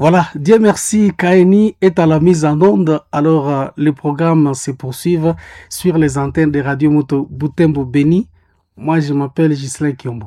Voilà, Dieu merci, Kaini est à la mise en onde. Alors, euh, le programme se poursuit sur les antennes de Radio Moto Butembo Beni. Moi, je m'appelle Gislain Kiombo.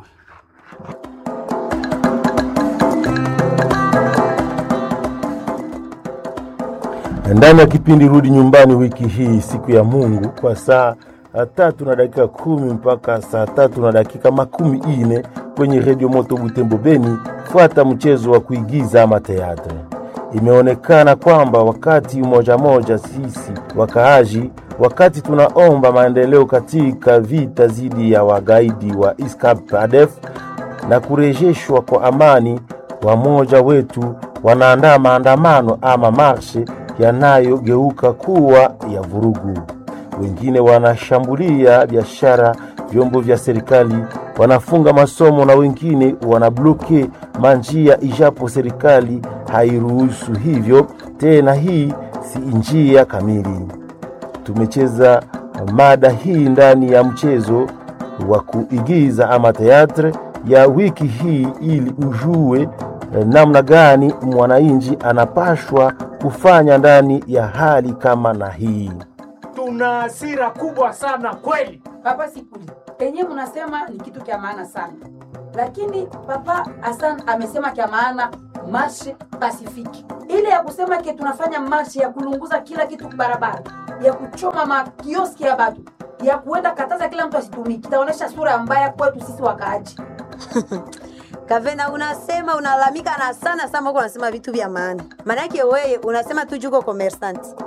ndani ya kipindi Rudi Nyumbani wiki hii, siku ya Mungu, kwa saa tatu na dakika kumi mpaka saa tatu na dakika makumi ine kwenye redio Moto Butembo Beni. Fuata mchezo wa kuigiza ama teatre. Imeonekana kwamba wakati moja moja sisi wakaaji, wakati tunaomba maendeleo katika vita dhidi ya wagaidi wa ISCAP ADF na kurejeshwa kwa amani, wamoja wetu wanaandaa maandamano ama marshe yanayogeuka kuwa ya vurugu. Wengine wanashambulia biashara, vyombo vya serikali, wanafunga masomo na wengine wanabloke manjia, ijapo serikali hairuhusu hivyo tena. Hii si njia kamili. Tumecheza mada hii ndani ya mchezo wa kuigiza ama teatre ya wiki hii ili ujue namna gani mwananchi anapashwa kufanya ndani ya hali kama na hii. Tuna hasira kubwa sana kweli. Papa Sikuli, penye mnasema ni kitu kya maana sana, lakini Papa Hassan amesema kya maana marshe pasifiki, ile ya kusema ke tunafanya marshe ya kulunguza kila kitu barabara, ya kuchoma makioski ya batu, ya kuenda kataza kila mtu asitumiki, itaonesha sura mbaya kwetu sisi wakaaji. Kavena, unasema unalalamika na sana sana, uko unasema vitu vya maana, maanake wewe unasema tu juko commerçant